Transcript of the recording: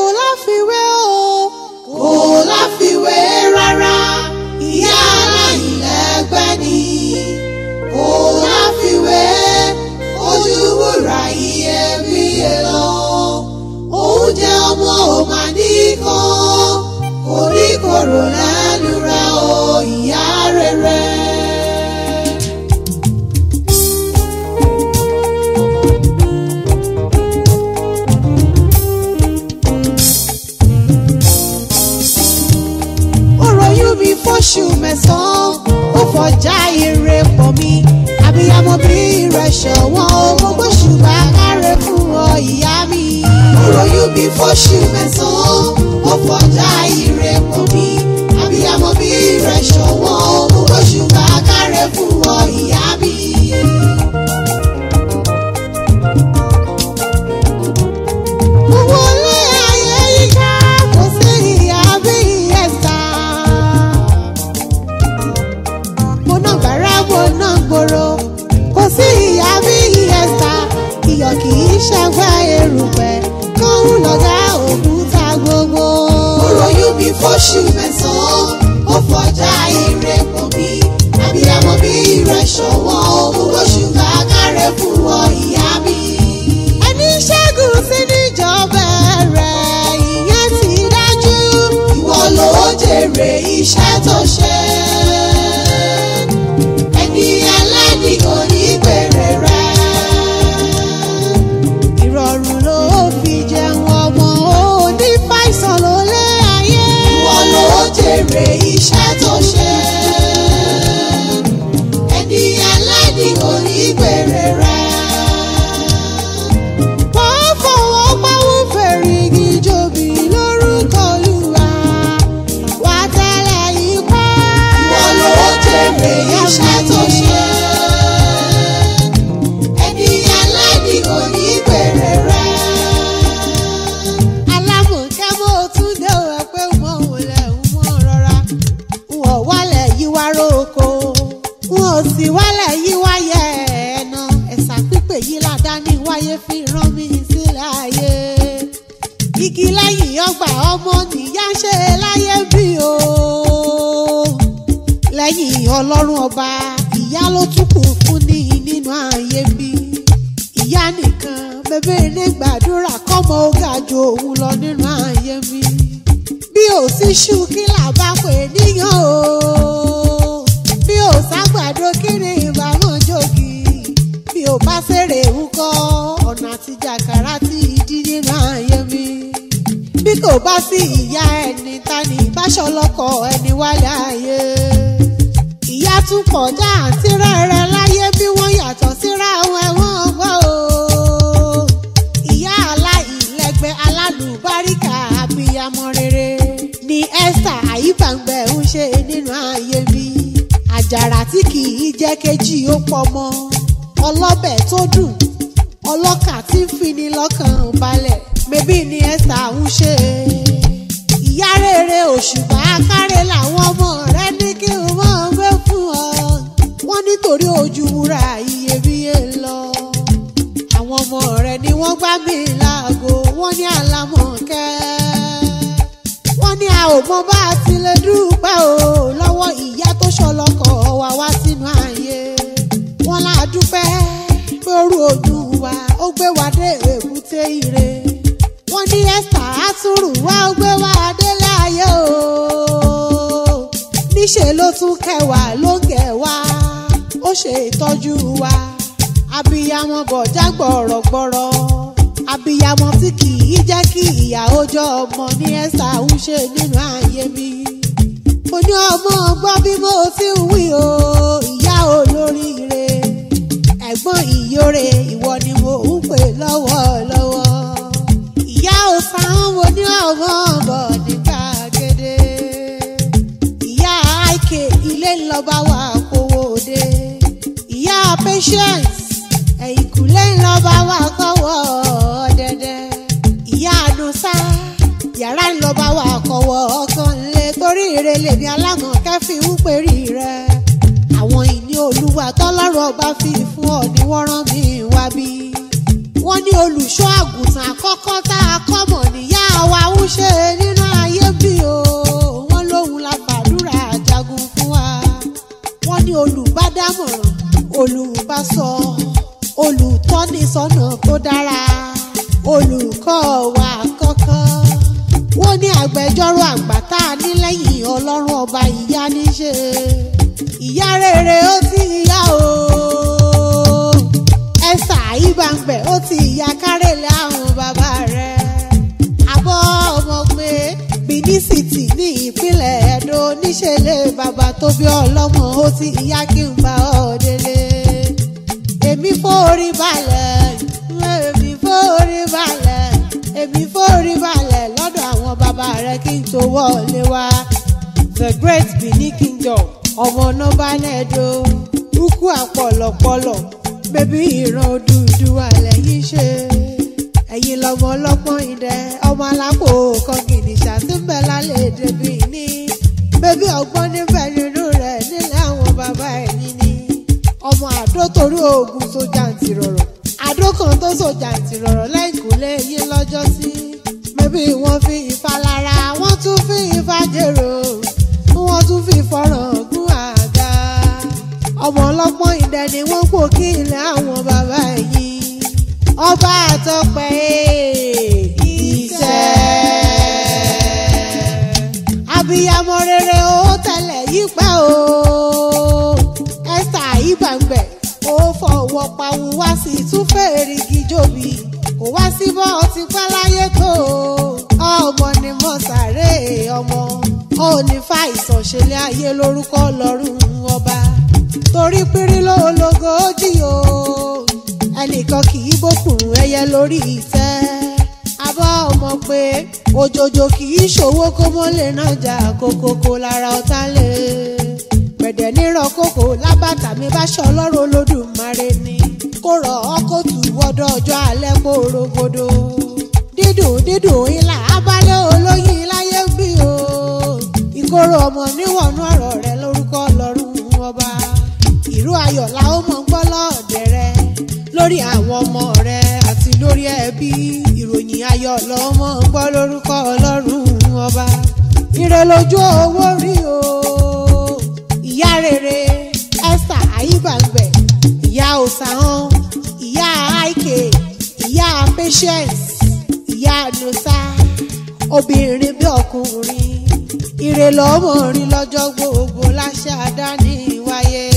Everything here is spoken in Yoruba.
láfiwé o. kò láfiwé rárá ìyá aláìlẹ́gbẹ́ ni kò láfiwé ojú wúrà iyebíye lọ oúnjẹ ọmọ ò mà nìkan kò ní kòrò lẹ́nu rẹ̀ o ìyá rere. ó ròyún mi fóṣù mẹ́sàn-án ó fọjá ire pọ̀ mi àbíyamọ bí rẹ̀ ṣọ̀wọ́n o mo gbóṣùbà kárẹ̀ fún ọ ìyá mi. Òròyún bí fóṣù mẹ́sàn-án, ó fọjá ire pọ̀ mí. Àbíyamọ bí rẹ̀ ṣọ̀wọ́n, mo gbóṣùbà kárẹ̀ fún ọ ìyá mi. mo wọlé ayé yíká kò sí ìyá bí ẹ̀sà. mo ná gbàrà mo ná gbòòrò kò sí ìyá bí ẹ̀sà. iyọ̀ kì í ṣàgbá erùpẹ̀ kóhùn lọ́gá òkúta gbogbo. Òròyún bí fóṣù mẹ́sàn-án, ó fọjá ire pọ̀ mí. Àbíyamọ bí rẹ̀ ṣọ̀wọ́n, mo gbóṣùbà kárẹ̀ fún ọ ìyá mi. ẹni ṣẹ́gun sí níjọba rẹ̀ ìyẹn ti dájú. Ìwọ ló jèrè iṣẹ́ tó ṣe. Ẹni ẹlẹ́ni kò ní gbèrè rẹ̀. ìrọ̀rùn ló fi jẹun ọmọ òní fàìsàn ló lé ayé. Ìwọ ló jèrè iṣẹ́ tó ṣe. Ẹni ẹlẹ́ni kò ní gbèrè rẹ̀. wọ́n fọwọ́ pawú fèrègì jòbí lórúkọ olúwa wà tẹ́lẹ̀ yìí kọ́. Ìwọ ló jèrè iṣẹ́ tó ṣe. Ẹni ẹlẹ́ni kò ní gbèrè rẹ̀. alámọ̀kẹ́ mo tún dé òwe pé mo wọlé mo rọra wọ́n wálẹ̀ yí wá róko wọ́n sì wálẹ̀ yí wáyé ẹ̀nà ẹ̀sà pípé yìí ládàáni wáyé fi rán mi sílẹ̀ ayé igi lẹ́yìn ọgbà ọmọ nìyá ṣe láyé bí o lẹ́yìn ọlọ́run ọba ìyá ló tún kù fún ní nínú ayé bí ìyá nìkan bẹbẹ ilé gbàdúrà kọ́mọ ó ga ju òun lọ nínú ayé mi bí ò sí ṣú kí là bá pè níyàn o bí ò ságbàdo kí ni ìbámu jòkì bí ò bá fèrè ń kọ́ ọ̀nà àtijàkàrà tí ìdí nínú ayé mi bí kò bá sí ìyá ẹni ta ni ìbáṣọlọkọ ẹni wálé ayé ìyá tún pọ̀ jáàntì rẹ̀rẹ̀ láyé bí wọ́n yàtọ̀ síra wọn ẹ̀wọ̀n gbọ́ o. ìyá aláìlẹ́gbẹ́ alálùbáríkà abiyamọ rere ni esther àyíbàǹgbẹ̀ ń ṣe nínú ayé mi. àjàrà tí kì í jẹ́ kejì ó pọ̀ mọ́ ọlọ́bẹ̀ tó dùn ọlọ́kà tí ń fini lọ́kàn balẹ̀ mẹ́bí ni esther ń ṣe. ìyá rere òṣùpá kárẹ̀ làwọn ọmọ rẹ ní kí n mọ̀ gbé fún ọ. wọ́n nítorí ojú wúrà iyebíye lọ. àwọn ọmọ rẹ ni wọ́n gbá mi láago wọ́n ní àlámọ̀kẹ́. wọ́n ní a ò mọ bá a ti lè dúpẹ́ o lọ́wọ́ ìyá tó ṣọlọ́kọ̀ wá wá sínú ayé. wọ́n lá dúpẹ́ pé orú ojú wa ó gbé wa dé èbúté ire. wọ́n ní esther àtúrù wá ó gbé wa délé ayé o. níṣẹ́ ló tún kẹwàá ló ń gẹ̀ wá ó ṣe ìtọ́jú wa. abiyamọ bọ̀já gbọ̀rọ̀gbọ̀rọ̀ abiyamọ tí kì í jẹ́ kí ìyá ọjọ́ ọmọ ní esther ń ṣe nínú ayé mi. mo ní ọmọ gbọ́ bí mo ti ń wí o ìyá olóríire ẹ̀gbọ́n ìyóre ìwọ ni mo ń pè lọ́wọ́lọ́wọ́. ìyá ọ̀sán mo ní ọmọ bọ̀ ní gbàgede. ìyá àìkè ilé ńlọba wà kówó dé. ìyá patience ẹ̀yìnkùlé ńlọba wà kọ́wọ́ dẹ́dẹ́. ìyá àdùnsá yàrá ńlọba wà kọ́wọ́ ọkàn lé torí ìrẹ̀lẹ̀ mi alámọ̀kẹ́ fi ń pèrè rẹ̀ àwọn ìní olúwa tọ́lọ́run ọba fi fún ọ ní wọ́n rán mi wá bí. wọ́n ní olùṣọ́ àgùntàn àkọ́kọ́ tá a kọ́ mọ̀ níyà wa ń ṣe nínú ayé bí o wọ́n lóhun la fàdúrà jagun fún wa wọ́n ní olùbádámọ̀ràn olùbásọ olùtọ́nisọ́nà tó dára olùkọ́ wa kọ́kọ́ wọ́n ní agbẹjọ́rò àgbà tá a ní lẹ́yìn ọlọ́run ọba ìyá níṣe ìyá rere ó ti yá o ẹ̀sà ìbàngbẹ̀ ó ti ìyá kárẹ̀lẹ̀ àwọn bàbá rẹ̀ àbọ̀ ọmọ pé Benin City ní ìpínlẹ̀ Ẹdó níṣẹ̀lẹ̀ bàbá tó bí ọlọ́mọ ó ti ìyá kí n bá ọ délé èmi forí balẹ̀ èmi forí balẹ̀ èmi forí balẹ̀ lọ́dọ̀ àwọn bàbá rẹ̀ kí n tó wọlé wá the great Benin kingdom ọmọ nọmba nẹẹdọ ukwu àpọ̀lọpọ̀lọ̀ bébí ìran Odùduwà lẹ́yìn ṣe ẹ̀yin lọmọ ọlọ́pọ́n idẹ ọmọ alápò kọgìnì ṣàtúnbẹ̀ lálẹ́ èdè Benin bébí ọgbọ́n níbẹ̀ nínú rẹ̀ nílẹ̀ àwọn bàbá ẹ̀yìn ni ọmọ àdó torí oògùn sójà ń tirọ̀rọ̀ àdó kan tó sójà ń tirọ̀rọ̀ lẹ́yìnkùlé yín lọ́jọ́ sí bébí wọ́n fi Ifá lára wọ́n tún fi Ifá jèrò wọ́n tún fi fọ́ràn gún àga ọmọ ọlọ́pọ́n idẹ ni wọ́n pò kí ilẹ̀ àwọn bàbá yìí ọba àtọpẹ ìtẹ́ abiyamọ rere ó tẹlẹ yípa o Esther ìbàngbẹ ó fọwọ́ pawú wá sí túfẹ̀ẹ́rì gíjòbí kò wá sí bọ́ ọtí páláyé tó ọmọ ni mo sáré ọmọ ó ní fàìsàn ṣẹlẹ̀ ayé lórúkọ lọ́rùn ọba torí pírí lóológo jí o ẹnìkan kì í bókùnrùn ẹyẹ lórí ìtẹ́ abọ́ ọmọ pé òjòjò kì í ṣòwò kó mọ́lẹ̀ náà jà kókókó lára ọ̀tá lè gbẹ̀dẹ̀ nírọ̀ kókó lábàtà mi bá ṣọ ọlọ́run olódùmarè ni kó rọ̀ ọ́ kó tù wọ́dọ̀ ọjọ́ alẹ́ kó rogodo dídùn dídùn ilà abálẹ̀ olóyin láyé ń bí o ìkorò ọmọ níwọ̀nú ọ̀rọ̀ rẹ lórúkọ ọlọ́run ọba ìró ayọ̀ la ó mọ̀ gbọ́ lọ́ọ̀dẹ̀ rẹ lórí àwọn ọmọ rẹ àti lórí ẹbí ìròyìn ayọ̀ lọ́mọ gbọ́ lórúkọ ọlọ́run ọba ire lójú owó rí o ìyá rere Esther ayíbàgbẹ̀ ìyá òsàhán ìyá àìkè ìyá patience ìyá nusa obìnrin bí ọkùnrin ire lọ́mọ rí lọ́jọ́ gbogbo láṣẹ àdáni wáyé